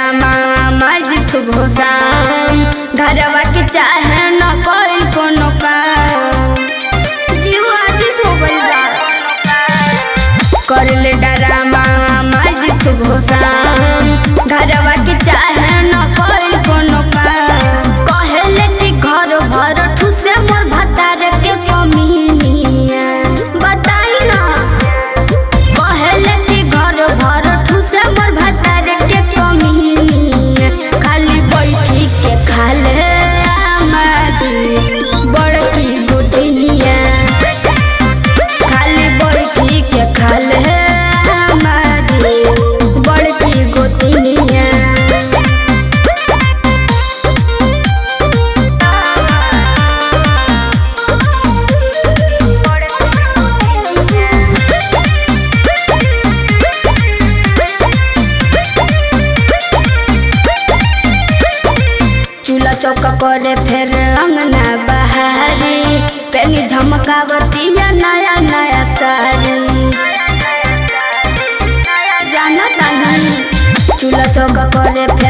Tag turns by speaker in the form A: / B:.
A: drama मज सुबह शाम घरवा के चाहे न कोई कोनो काम जीव आदिस हो गइल बा कर ले डरामा मज सुबह शाम घरवा के चाहे न कोई कोनो काम कहले कि घर भर ठुसे मोर भतार के कमीनिया बताई ना कहले कि घर भर ठुसे मोर भतार के कमीनिया खाली बैठी के खाले आमादी बड़की गोटिनिया खाली बैठी के खाले आमादी बड़की गोटिनिया चूल्हा चौका करे फिर अंगना बहारी पेनी झमकावती या नया नया साड़ी जाना तानी चूल्हा चौका करे फिर